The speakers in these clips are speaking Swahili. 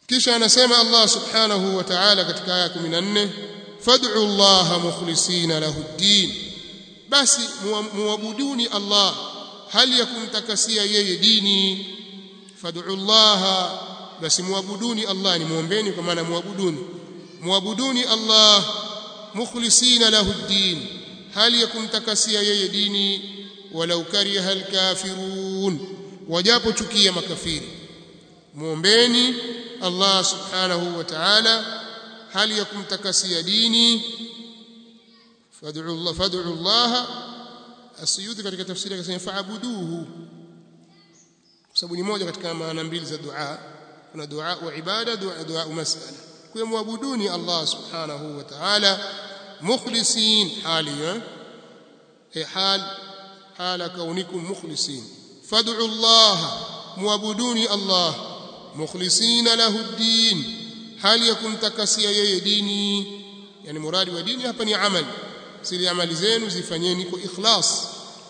kisha anasema Allah subhanahu wa ta'ala katika aya 14 fad'u Allah mukhlisina lahu ad-din basi muabuduni Allah hali ya kumtakasia yeye dini fad'u Allah basi muabuduni Allah ni muombeni kwa maana muabuduni muabuduni Allah mukhlisina lahu ad-din hali ya kumtakasia yeye dini walau kariha al-kafirun wajapo chukia makafiri muombeni Allah subhanahu wa ta'ala hali ya kumtakasia dini fad'u Allah fad'u Allah asiyudi katika tafsiri akasema fa'buduhu kwa sababu ni moja katika maana mbili za dua kuna dua wa ibada dua dua masala kwa muabuduni Allah subhanahu wa ta'ala mukhlisin hali eh hal hala kaunikum mukhlisin fad'u Allah muabuduni Allah mukhlisina lahu ad-din hali ya kumtakasia yeye dini yani muradi wa dini hapa ni amali siri amali zenu zifanyeni kwa ikhlas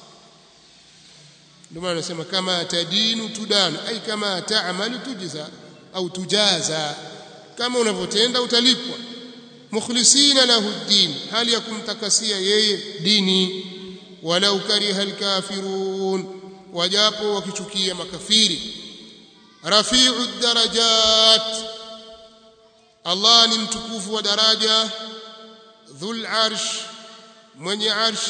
ndio maana nasema kama tadinu tudan ai kama taamalu tujza au tujaza kama unavyotenda utalipwa mukhlisina lahu ad-din hali ya kumtakasia yeye dini walau kariha al-kafirun wajapo wakichukia makafiri rafi'u darajat Allah ni mtukufu wa daraja dhul arsh mwenye arsh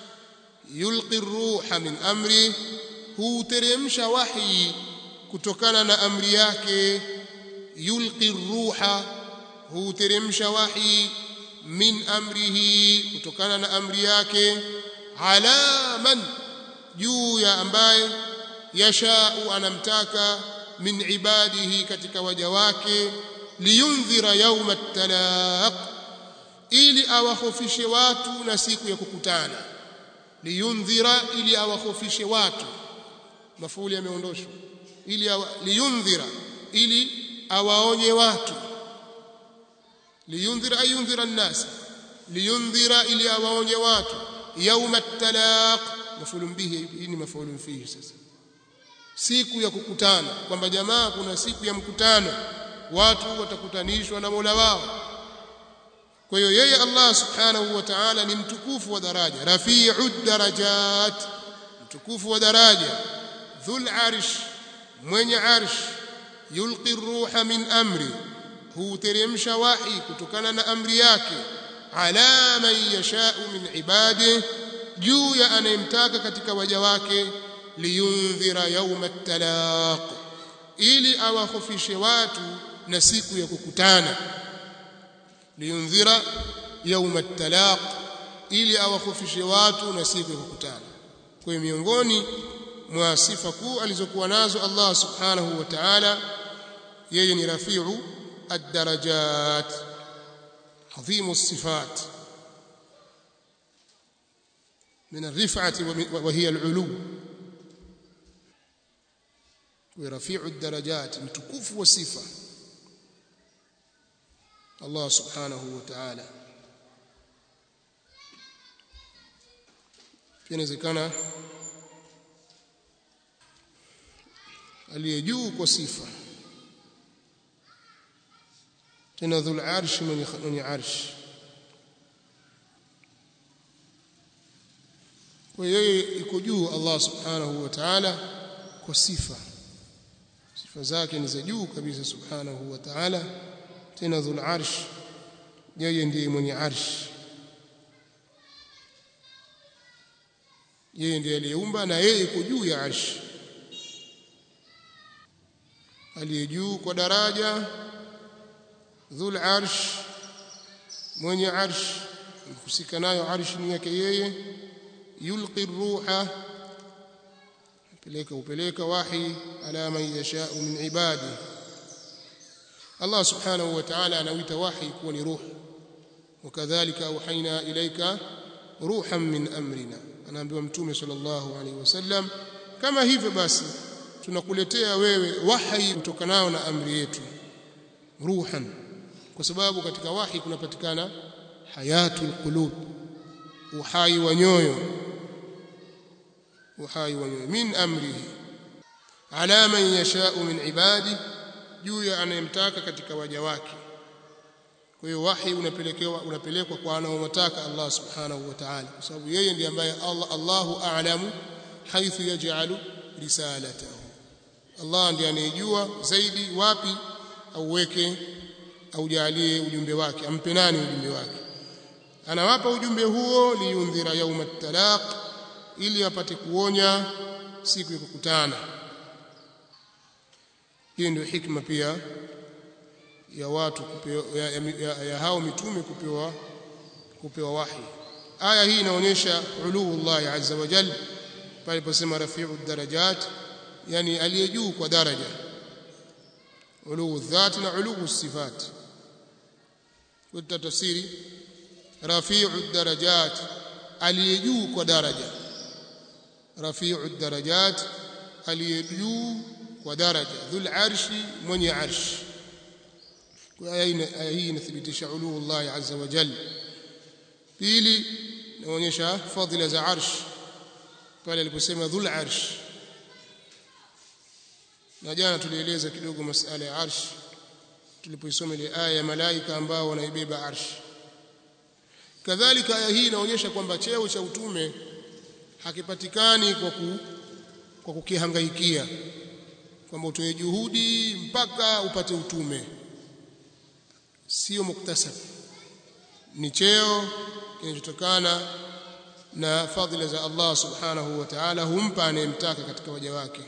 yulqi ruha min amri huteremsha wahi kutokana na amri yake yulqi ruha huteremsha wahi min amrihi kutokana na amri yake ala man juu ya ambaye yashau anamtaka min ibadihi katika waja wake liyundhira yawma at-talaq ili awahofishe watu na siku ya kukutana liyundhira ili awahofishe watu mafuuli yameondoshwa ili awa, liyundhira ili awaonye watu liyundhira ayundhira an-nas liyundhira ili awaonye watu yawma at-talaq mafulun bihi hii ni mafulun fihi sasa siku ya kukutana kwamba jamaa kuna siku ya mkutano watu watakutanishwa na Mola wao kwa hiyo yeye Allah subhanahu wa ta'ala ni mtukufu wa daraja rafi'u darajat mtukufu wa daraja dhul arsh mwenye arsh yulqi ruha min amri huteremsha wahi kutokana na amri yake ala man yasha'u min ibadihi juu ya anayemtaka katika waja wake liyundhira yawma at-talaq ili awahofishe watu na siku ya kukutana liyundhira yawma at-talaq ili awahofishe watu na siku ya kukutana kwa hiyo miongoni mwa sifa kuu alizokuwa nazo Allah subhanahu wa ta'ala yeye ni rafi'u ad-darajat adhimu as-sifat من الرفعة وهي العلو ورفيع الدرجات متكوف وصفة الله سبحانه وتعالى inawezekana aliye juu kwa sifa tena dhul arshi mwenye arshi kwa yeye iko juu Allah subhanahu wa ta'ala kwa sifa sifa zake ni za juu kabisa subhanahu wa ta'ala tena dhul arsh yeye ndiye mwenye arsh yeye ndiye aliyeumba na yeye iko juu ya arsh aliye juu kwa daraja dhul arsh mwenye arsh kusika nayo arsh ni yake yeye yulqi ruha peleka upeleka wahi ala man yashau min ibadi Allah subhanahu wa ta'ala anawita wahi kuwa ni ruh wakadhalika auhaina ilaika ruhan min amrina anaambiwa mtume sallallahu alaihi wasallam kama hivyo basi tunakuletea wewe wahi utokanao na amri yetu ruhan kwa sababu katika wahi kunapatikana hayatul qulub uhai wa nyoyo uhai wa nyoyo min amrihi ala man yashau min ibadi juu ya anayemtaka katika waja wake kwa hiyo wahi unapelekewa unapelekwa kwa anaomtaka Allah subhanahu wa ta'ala kwa sababu yeye ndiye ambaye Allah Allahu a'lamu haithu yaj'alu risalatahu Allah ndiye anayejua zaidi wapi auweke aujalie ujumbe wake ampe nani ujumbe wake anawapa ujumbe huo liyundhira yauma talaq ili apate kuonya siku ya kukutana hiyo ndio hikma pia ya watu kupewa, ya, ya, ya, ya hao mitume kupewa kupewa wahi aya hii inaonyesha uluu Allah azza wa jalla pale posema rafi'u darajat yani aliye juu kwa daraja uluu dhati na uluu sifat kwa tafsiri rafi'u darajat aliye juu kwa daraja rafi'u darajat aliye juu kwa daraja dhul arshi mwenye arshi kwa aya hii inathibitisha uluu Allah azza wa jalla pili inaonyesha fadhila za arsh pale aliposema dhul arsh na jana tulieleza kidogo masala ya arsh tulipoisoma ile aya ya malaika ambao wanaibeba arsh kadhalika aya hii inaonyesha kwamba cheo cha utume hakipatikani kwa ku, kwa kukihangaikia kwamba utoe juhudi mpaka upate utume sio muktasab ni cheo kinachotokana na fadhila za Allah subhanahu wa ta'ala humpa anayemtaka katika waja wake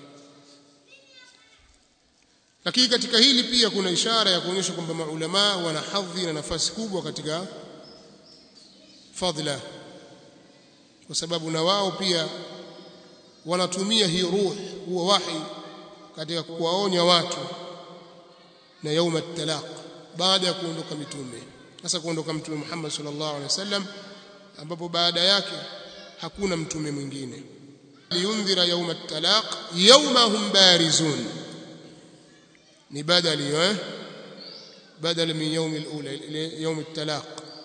lakini katika hili pia kuna ishara ya kuonyesha kwamba maulama wana hadhi na nafasi kubwa katika fadhila kwa sababu na wao pia wanatumia hii ruh huwa wahi katika kuwaonya watu na yauma talaq baada ya kuondoka mitume sasa kuondoka mtume Muhammad sallallahu alaihi wasallam ambapo baada yake hakuna mtume mwingine liyundhira yauma talaq yauma hum barizun ni badali eh badala min yaum alula ile yaum talaq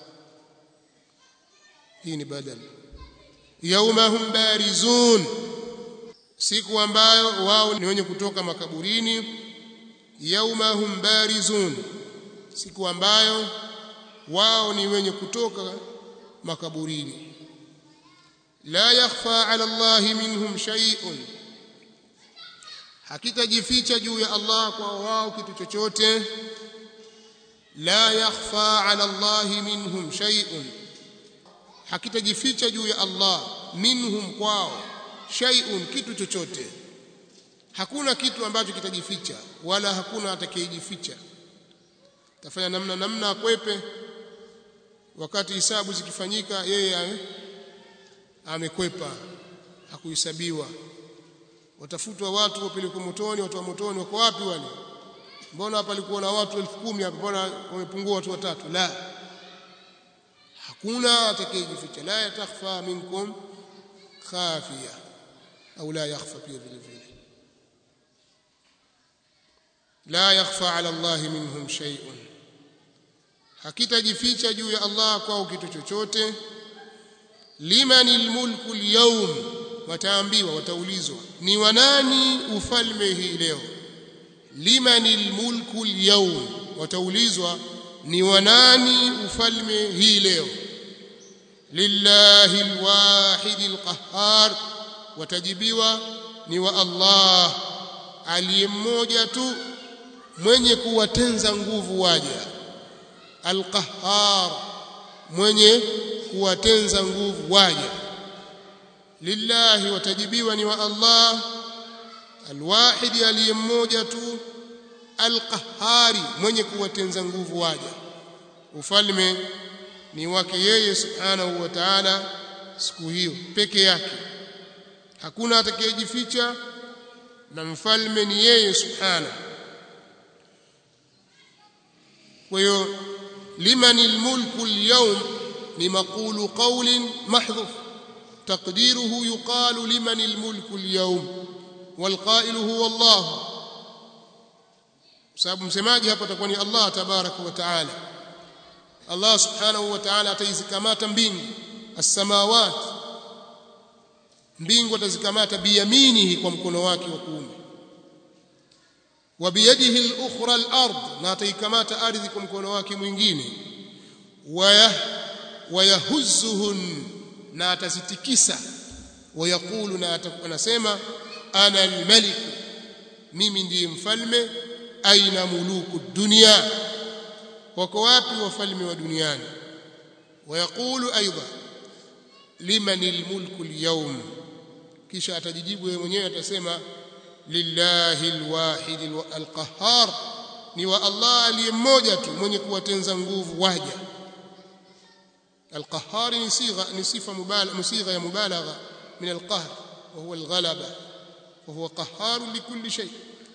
hii ni badali yauma hum barizun siku ambayo wao ni wenye kutoka makaburini yauma hum barizun siku ambayo wao ni wenye kutoka makaburini la yakhfa ala Allah minhum shay'un hakitajificha juu ya Allah kwa wao kitu chochote la yakhfa ala Allah minhum shay'un hakitajificha juu ya Allah minhum kwao shay'un kitu chochote hakuna kitu ambacho kitajificha wala hakuna atakayejificha tafanya namna namna akwepe wakati hisabu zikifanyika yeye amekwepa hakuhesabiwa watafutwa watu wapelekwa motoni watu wa motoni wako wapi wale mbona hapa palikuwa na watu elfu kumi hapa mbona wamepungua watu watatu la hakuna atakayejificha la yatakhfa minkum khafiya au la yakhfa pia vile vile la yakhfa ala Allah minhum shay'un hakitajificha juu ya Allah kwao kitu chochote limanil mulku alyawm wataambiwa wataulizwa ni wanani ufalme hii leo limanil mulku alyawm wataulizwa ni wanani ufalme hii leo lillahi alwahid alqahhar watajibiwa ni wa Allah aliye mmoja tu mwenye kuwatenza nguvu waja alqahhar mwenye kuwatenza nguvu waja lillahi watajibiwa ni wa Allah alwahidi aliye mmoja tu alqahari mwenye kuwatenza nguvu waja ufalme ni wake yeye subhanahu wa ta'ala siku hiyo peke yake hakuna atakayejificha na mfalme ni yeye subhanahu kwa hiyo liman almulku alyawm ni maqulu qawlin mahdhuf taqdiruhu yuqalu liman almulku alyawm والقائل هو الله sababu msemaji hapa atakuwa ni Allah tabaraka wa taala Allah subhanahu wa taala ataizikamata mbingu as-samawat mbingu atazikamata biyaminihi kwa mkono wake wa kuume wa biyadihi al-ukhra al-ard na ataikamata ardhi kwa mkono wake mwingine waya wayahuzzuhun na atazitikisa wayaqulu na anasema ana al-malik mimi ndiye mfalme aina muluku dunia wako wapi wafalme wa duniani wayaqulu aidha liman almulku alyawm kisha atajijibu yeye mwenyewe atasema lillahi alwahid alqahhar ni wa Allah aliye mmoja tu mwenye kuwatenza nguvu waja alqahhar ni sigha ni sifa mubalagha musigha ya mubalagha min alqahr wa huwa alghalaba wa huwa qahhar likulli shay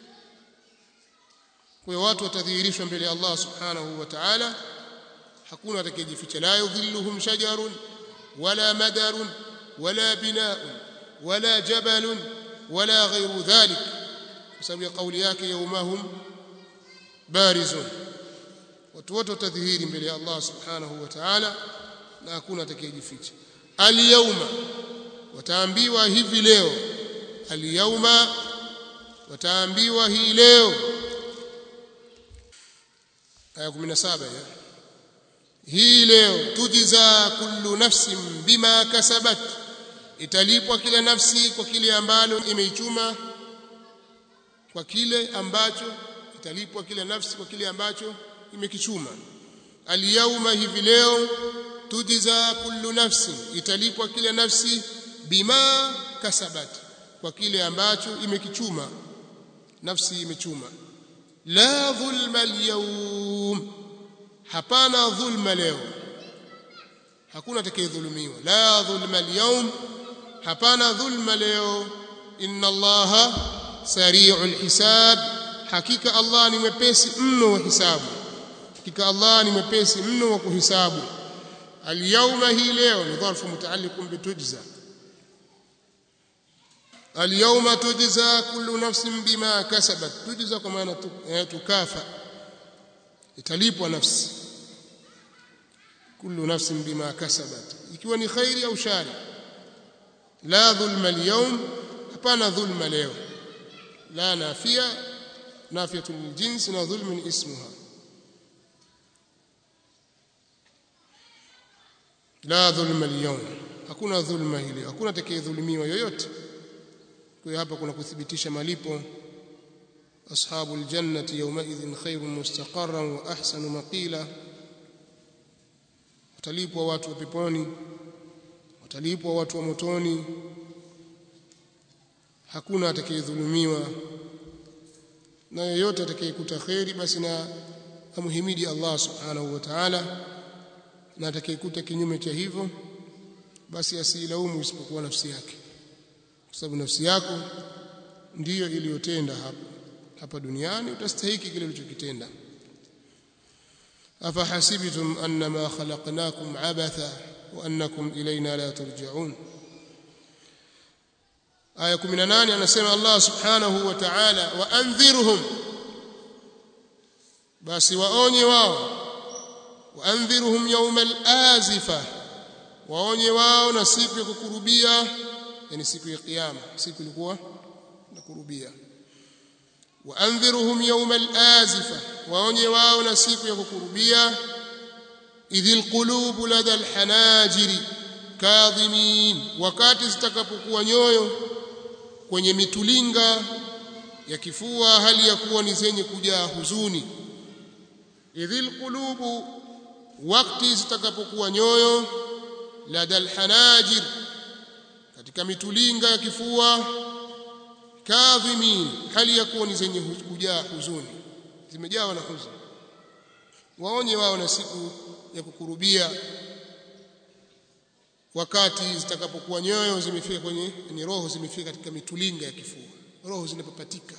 kwa watu watadhihirishwa mbele ya Allah subhanahu wa ta'ala hakuna atakayejificha la yudhilluhum shajarun wala madarun wala binaun wala jabalun wala ghayru dhalik kwa sababu ya kauli yake yaumahum barizun watu wote watadhihiri mbele ya Allah subhanahu wa ta'ala na hakuna atakayejificha al-yawma wataambiwa hivi leo al-yawma wataambiwa hii leo aya 17 ya hii leo tujiza kullu nafsin bima kasabat italipwa kila nafsi kwa kile ambalo imeichuma kwa kile ambacho italipwa kila nafsi kwa kile ambacho imekichuma alyawma hivi leo tujiza kullu nafsin italipwa kila nafsi bima kasabat kwa kile ambacho imekichuma nafsi imechuma la dhulma alyawm hapana dhulma leo hakuna atakayedhulumiwa la dhulma alyawm hapana dhulma leo inna allaha sari'ul hisab hakika allah ni mwepesi mno wa hisabu hakika allah ni mwepesi mno wa kuhisabu alyawma hii leo ni dharfu mutaalliqun bitujza اليوم تجزى كل نفس بما كسبت تجزى kwa maana tukafa italipwa nafsi kullu nafsin bima kasabat ikiwa ni khairi au shari la dhulma alyawm hapana dhulma leo la nafia nafiyatu liljins na dhulmun ismuha la dhulma alyawm hakuna dhulma hili hakuna atakayedhulumiwa yoyote kwa hapa kuna kuthibitisha malipo ashabu aljannati yawmaidhin khayrun mustaqarran wa ahsanu maqila watalipwa watu wa peponi watalipwa watu wa motoni hakuna atakayedhulumiwa na yeyote atakayekuta kheri basi na amhimidi Allah subhanahu wa ta'ala na atakayekuta kinyume cha hivyo basi asilaumu isipokuwa nafsi yake kwa sababu nafsi yako ndiyo iliyotenda hapa hapa duniani utastahiki kile ulichokitenda afahasibtum annama khalaqnakum abatha wa annakum ilayna la turja'un aya 18 anasema Allah subhanahu wa ta'ala wa anzirhum basi waonye wao wa anzirhum yawma al-azifa waonye wao na siku ya kukurubia yani siku ya kiyama siku ilikuwa nakurubia waandhiruhum yawma al-azifa waonye wao na siku ya kukurubia idhil qulubu lada al-hanajiri kadhimin wakati zitakapokuwa nyoyo kwenye mitulinga ya kifua hali ya kuwa ni zenye kujaa huzuni idhil qulubu wakati zitakapokuwa nyoyo lada al-hanajir katika mitulinga ya kifua kadhimin hali ya kuwa ni zenye kujaa huzuni zimejawa na huzuni waonye wao na siku ya kukurubia wakati zitakapokuwa nyoyo zimefika kwenye ni roho zimefika katika mitulinga ya kifua roho zinapopatika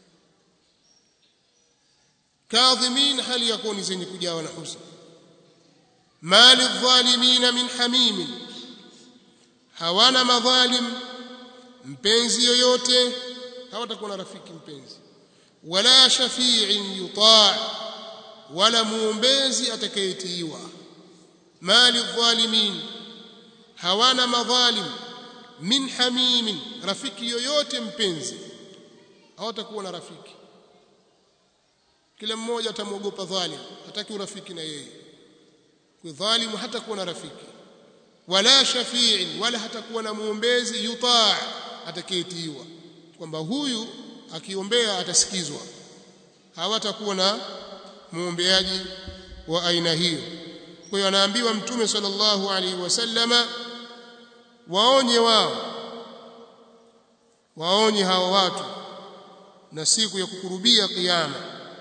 kadhimin hali ya kuwa ni zenye kujawa na huzuni mali dhalimina min hamimin hawana madhalim mpenzi yoyote hawatakuwa na rafiki mpenzi wala shafi'in yuta' wala muombezi atakayetiiwa mali dhalimin hawana madhalim min hamimin rafiki yoyote mpenzi hawatakuwa na rafiki kila mmoja atamwogopa dhalim hataki urafiki na yeye kwa dhalimu hata kuwa na rafiki wala shafi'in wala hatakuwa na muombezi yutaa atakayetiiwa kwamba huyu akiombea atasikizwa hawatakuwa na muombeaji wa aina hiyo kwa hiyo anaambiwa mtume sallallahu alaihi wasallama waonye wao waonye hawa watu na siku ya kukurubia kiyama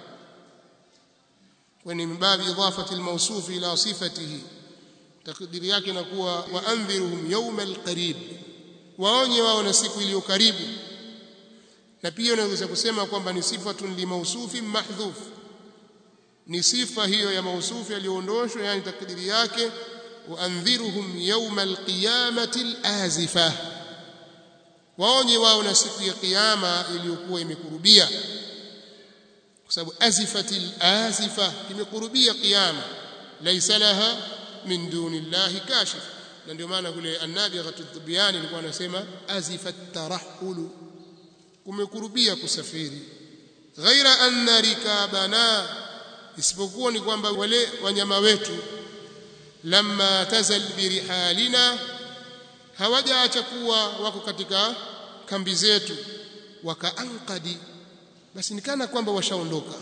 kwani mbabi idafati almawsuf ila sifatihi takdiri yake inakuwa waandhiruhum yawma alqarib waonye wao na siku iliyo karibu na pia unaweza kusema kwamba ni sifatun limausufin mahdhuf ni sifa hiyo ya mausufi aliyoondoshwa yani takdiri yake waandhiruhum yawma alqiyamati alazifa waonye wao na siku ya kiyama iliyokuwa imekurubia kwa sababu azifatil azifa imekurubia kiyama laysa laha min dunillahi kashif na ndio maana kule annabi ghatudhbiyani alikuwa anasema azifat tarahulu kumekurubia kusafiri ghaira anna rikabana isipokuwa ni kwamba wale wanyama wetu lamma tazal birihalina hawajaacha kuwa wako katika kambi zetu wakaanqadi basi nikana kwamba washaondoka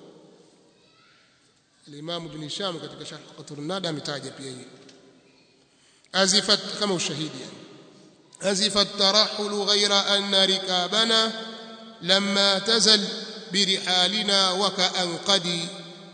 al-Imam Ibn Hisham katika Sharh Qatur Nada ametaja pia hiyo azifat kama ushahidi yani azifat tarahul ghayra anna rikabana lamma tazal birihalina wakaanqadi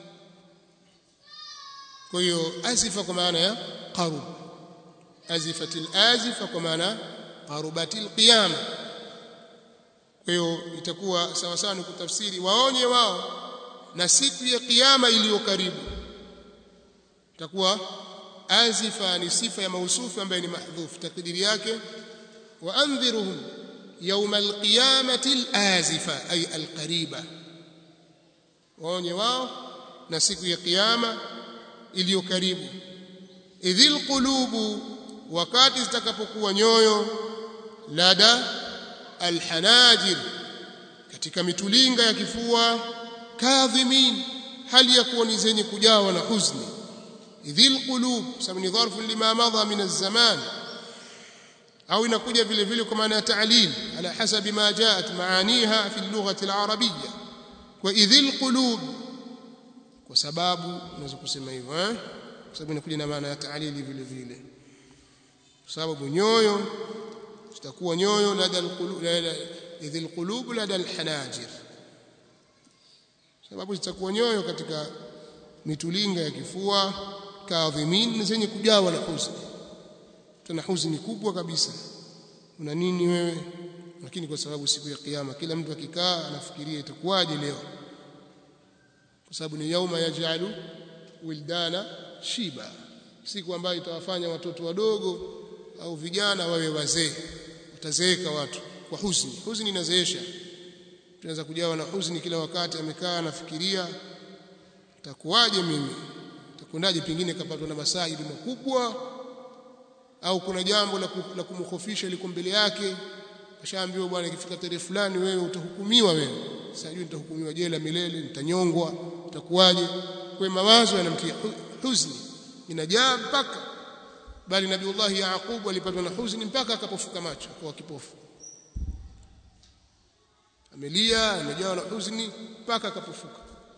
kwa hiyo azifa kwa maana ya qarub azifatil azifa kwa maana qarubatil qiyama kwa hiyo itakuwa sawa sawa ni kutafsiri waonye wao na siku ya kiyama iliyo karibu itakuwa azifa ni sifa ya mausufu ambaye ni mahdhuf takdiri yake wa andhiruhum yawma alqiyamati alazifa ay alqariba waonye wao na siku ya kiyama iliyo karibu idhil qulubu wakati zitakapokuwa nyoyo lada alhanajir katika mitulinga ya kifua kadhimin hali ya kuwa ni zenye kujawa na huzuni idhil qulub sababu ni dharfu lima madha min az-zaman au inakuja vile vile kwa maana ya ta'lil ala hasabi ma jaat maaniha fi al-lughati al-arabiyya wa idhil qulub kwa sababu unaweza kusema hivyo eh kwa sababu inakuja na maana ya ta'lil vile vile kwa sababu nyoyo zitakuwa nyoyo lada al-qulub idhil qulub lada al-hanajir sababu zitakuwa nyoyo katika mitulinga ya kifua kadhimin zenye kujawa na huzuni tuna huzuni kubwa kabisa una nini wewe lakini kwa sababu siku ya kiyama kila mtu akikaa anafikiria itakuwaje leo kwa sababu ni yauma yajalu wildana shiba siku ambayo itawafanya watoto wadogo au vijana wawe wazee utazeeka watu kwa huzuni huzuni inazeesha tunaweza kujawa na huzuni kila wakati amekaa anafikiria takuwaje mimi takwendaje pengine kapatwa na masaibu makubwa au kuna jambo la, la kumkhofisha liko mbele yake ashaambiwa bwana ikifika tarehe fulani wewe utahukumiwa wewe sijui nitahukumiwa jela milele nitanyongwa itakuwaje kwa mawazo yanamtia huzuni inajaa mpaka bali nabiullahi yaqub alipatwa na huzuni mpaka akapofuka macho kwa kipofu amelia amejawa na huzuni mpaka akapofuka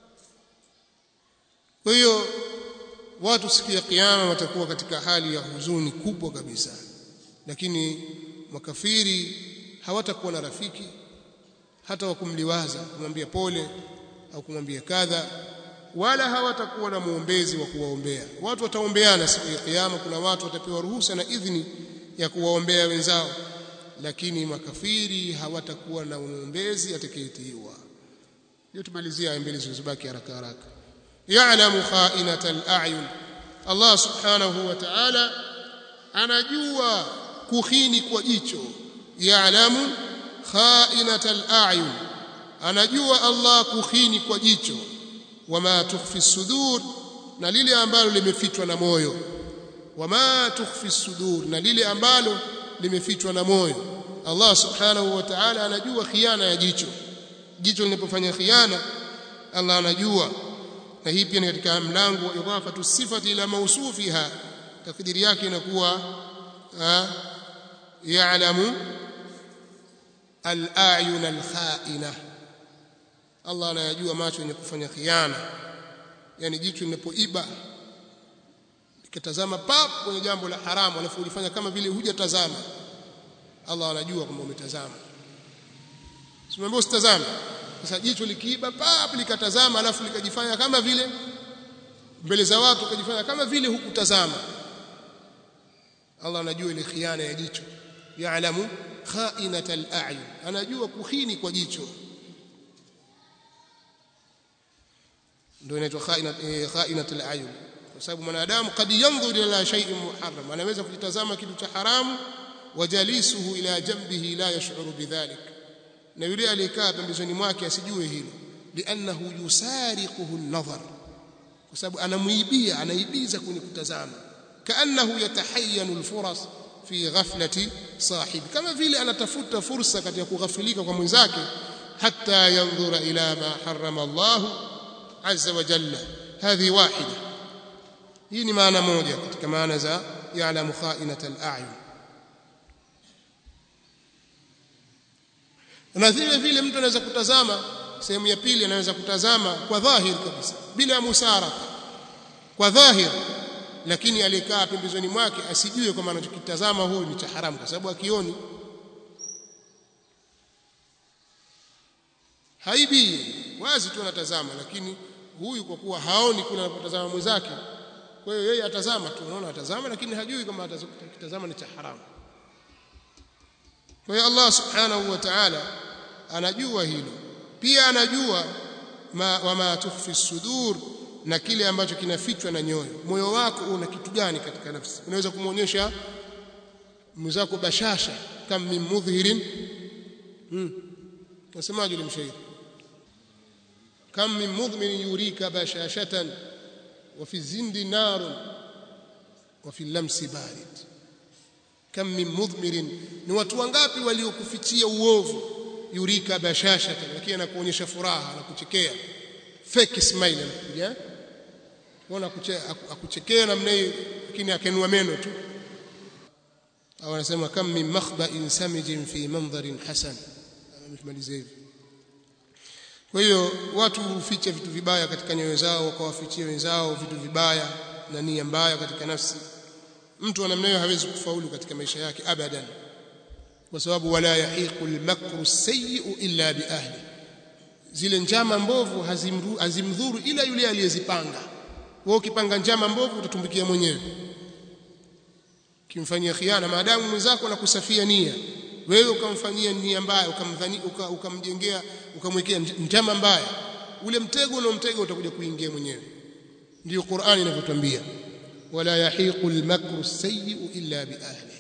kwa hiyo watu siku ya kiyama watakuwa katika hali ya huzuni kubwa kabisa lakini makafiri hawatakuwa na rafiki hata wa kumliwaza kumwambia pole au kumwambia kadha wala hawatakuwa na muombezi wa kuwaombea watu wataombeana siku ya kiyama kuna watu watapewa ruhusa na idhini ya kuwaombea wenzao lakini makafiri hawatakuwa na muombezi atakayetiiwa ndio tumalizia aya mbili zilizobaki haraka haraka ya'lamu kha'inata al-a'yun Allah subhanahu wa ta'ala anajua kuhini kwa jicho ya'lamu kha'inata al-a'yun anajua Allah kuhini kwa jicho wama tukhfi sudur na lile ambalo limefichwa na moyo wama tukhfi sudur na lile ambalo limefichwa na moyo Allah subhanahu wa ta'ala anajua khiana ya jicho jicho linapofanya khiana Allah anajua na hii pia ni katika mlango wa idafatu sifati ila mawsufiha takdiri yake inakuwa ya'lamu al-a'yun al-kha'ina Allah anayajua macho yenye kufanya khiana yani jicho linapoiba likitazama pap kwenye jambo la haramu alafu ulifanya kama vile hujatazama Allah anajua kwamba umetazama simwambia usitazame sasa jicho likiiba pap likatazama alafu likajifanya kama vile mbele za watu ukajifanya kama vile hukutazama Allah anajua ile khiana ya jicho yaalamu kha'inatal a'yun anajua kuhini kwa jicho ndio inaitwa kha'inatul a'yun kwa sababu mwanadamu kad yanzur ila shay'in muharram anaweza kujitazama kitu cha haramu wajalisuhu ila jambihi la yash'uru bidhalik na yule aliyekaa pembezoni mwake asijue hilo li'annahu yusariquhu an-nadhar kwa sababu anamuibia anaibiza kwenye kutazama kaannahu yatahayyanu al-furas fi ghaflati sahibi kama vile anatafuta fursa katika kughafilika kwa mwenzake hatta yanzura ila ma harrama Allah azza wa jalla hadhi wahida hii ni maana moja katika maana za ya'lamu kha'inata al-a'yun na vile vile mtu anaweza kutazama sehemu ya pili anaweza kutazama kwa dhahir kabisa bila musaraka kwa dhahir lakini alikaa pembezoni mwake asijue kwamba anachokitazama huyu ni cha haramu kwa sababu akioni haibi wazi tu anatazama lakini huyu kwa kuwa haoni kule anapotazama mwenzake kwa hiyo yeye atazama tu unaona atazama lakini hajui kama atakitazama ni cha haramu kwa hiyo Allah subhanahu wa ta'ala anajua hilo pia anajua ma, wama tukhfi sudur na kile ambacho kinafichwa na nyoyo moyo wako una kitu gani katika nafsi unaweza kumuonyesha mwenzako bashasha kam min mudhhirin hmm nasemaje ile mshairi kam min mudhmirin yurika bashashatan wa fi zindi narun wa fi lamsi barid kam min mudhmirin ni watu wangapi waliokufichia uovu yurika bashashatan lakini anakuonyesha furaha anakuchekea fake smile anakuja unaona akuchekea namna hiyo lakini akenua meno tu au anasema kam min makhba'in samijin fi mandharin hasan amemaliza hivi kwa hiyo watu huficha vitu vibaya katika nyoyo zao wakawafichia wenzao vitu vibaya na nia mbaya katika nafsi mtu wa namna hiyo hawezi kufaulu katika maisha yake abadan kwa sababu wala yahiqu almakru sayyi'u illa bi ahli zile njama mbovu hazimdhuru ila yule aliyezipanga wewe ukipanga njama mbovu utatumbukia mwenyewe kimfanyia khiana maadamu mwenzako anakusafia nia wewe ukamfanyia nia mbaya ukamdhani ukamjengea ukamwekea njama mbaya ule mtego unaomtega utakuja kuingia mwenyewe ndio Qur'ani inavyotwambia wala yahiqu almakru sayyi'u illa bi ahli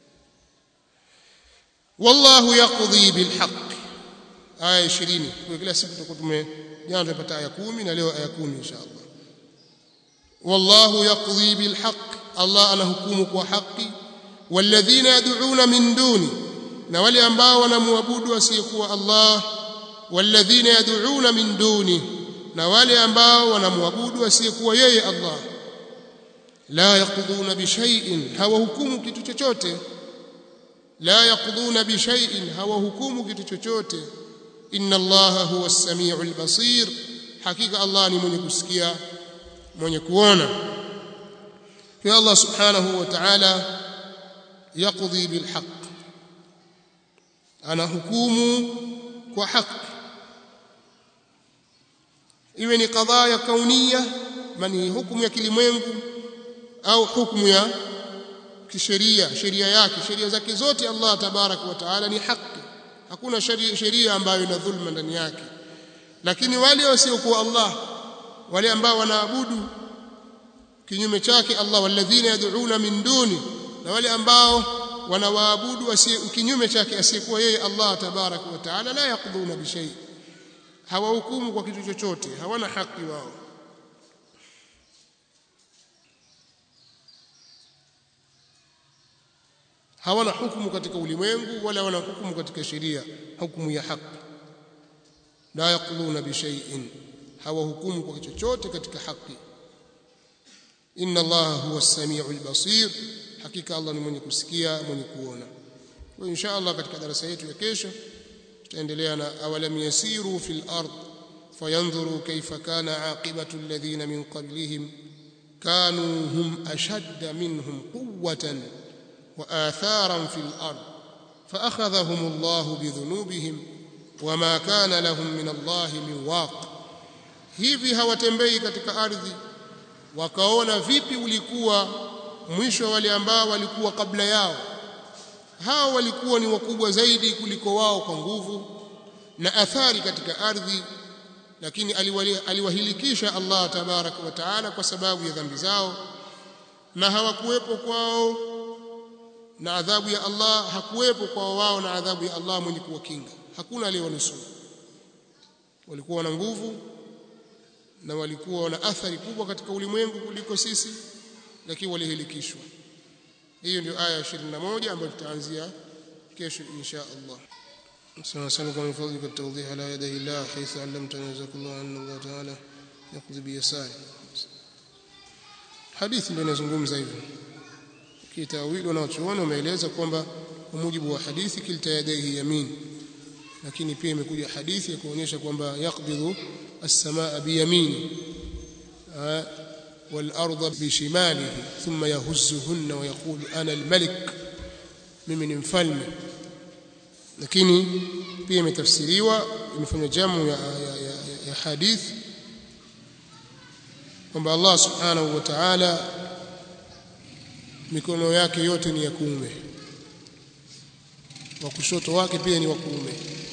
wallahu yaqdi bilhaq aya 20 kwa kila siku tutakuwa tume jana tumepata aya 10 na leo aya 10 inshallah wallahu yaqdi bilhaq Allah anahukumu kwa haki walladhina yad'una min duni na wale ambao wanamwabudu asiyekuwa Allah walladhina yad'una min duni na wale ambao wanamwabudu asiyekuwa yeye Allah la yaqduna bi shay'in hawahukumu kitu chochote la yaqduna bi shay'in hawahukumu kitu chochote inna allaha huwa as-sami'ul basir hakika Allah ni mwenye kusikia mwenye kuona kwa Allah subhanahu wa ta'ala yaqdi bil haqq ana hukumu kwa haki iwe ni kadhaa kaunia mani hukumu ya kilimwengu au hukumu ya kisheria sheria yake sheria zake zote Allah tabarak wa taala ni haki hakuna sheria ambayo ina dhulma ndani yake lakini wale wasiokuwa Allah wale ambao wanaabudu kinyume chake Allah walladhina yad'una min duni na wale ambao wanawaabudu kinyume chake asiyekuwa yeye Allah tabarak wa taala la yaqduna bi shay hawahukumu kwa kitu chochote hawana haki wao hawana hukumu katika ulimwengu wala wana hukumu katika sheria hukumu ya haki la yaquluna bi shay'in hawahukumu kwa chochote katika haki inna allaha huwa as-sami'ul basir hakika Allah ni mwenye kusikia mwenye kuona kwa insha Allah katika darasa yetu ya kesho tutaendelea na awalam yasiru fil ard fayanzuru kayfa kana aqibatu alladhina min qablihim kanu hum ashadda minhum quwwatan wa atharan fil ard فأخذهم الله بذنوبهم وما كان لهم من الله من واق hivi hawatembei katika ardhi wakaona vipi ulikuwa mwisho wale ambao walikuwa kabla yao hao walikuwa ni wakubwa zaidi kuliko wao kwa nguvu na athari katika ardhi lakini aliwahilikisha Allah tabaraka wa taala kwa sababu ya dhambi zao na hawakuwepo kwao na adhabu ya Allah hakuwepo kwa wao na adhabu ya Allah mwenye kuwakinga hakuna aliyewanusuru walikuwa na nguvu na walikuwa na athari kubwa katika ulimwengu kuliko sisi lakini walihilikishwa hiyo ndio aya 21 ambayo tutaanzia kesho insha Allah سنسألك من فضلك التوضيح على يدي الله حيث علمتنا جزاك الله أن الله تعالى يقضي بيساره حديث ndio inazungumza hivyo kitawili wanaochuoni wameeleza kwamba kwa mujibu wa hadithi kilta yadaihi yamin lakini pia imekuja hadithi ya kuonyesha kwamba yaqbidhu as-samaa biyamini والأرض بشماله ثم يهزهن ويقول أنا الملك mimi ni mfalme lakini pia imetafsiriwa imefanywa jamu ya, ya, ya, ya hadith kwamba Allah subhanahu wa ta'ala mikono yake yote ni ya kuume wa kushoto wake pia ni wa kuume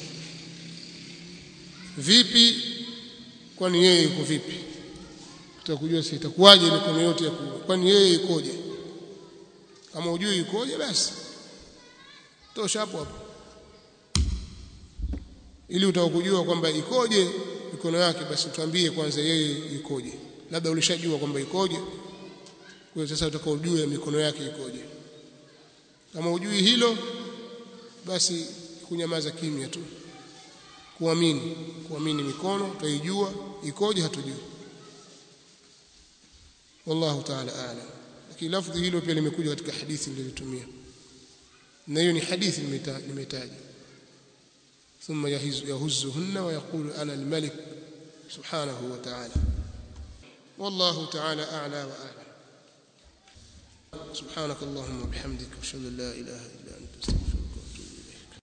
vipi kwani yeye yuko vipi tutakujua si itakuwaje mikono yote ya kuume kwani yeye ikoje kama ujui ikoje basi tosha hapo hapo ili utakujua kwamba ikoje mikono yake basi tuambie kwanza yeye ikoje labda ulishajua kwamba ikoje kwa hiyo sasa utakao ujue mikono yake ikoje kama ujui hilo basi kunyamaza kimya tu kuamini kuamini mikono tutaijua ikoje hatujui wallahu ta'ala a'lam lakini lafdhi hilo pia limekuja katika hadithi niliyotumia na hiyo ni hadithi nimetaja ثم يهزهن ويقول أنا الملك سبحانه وتعالى والله تعالى أعلى وأعلم سبحانك اللهم وبحمدك أشهد أن لا إله إلا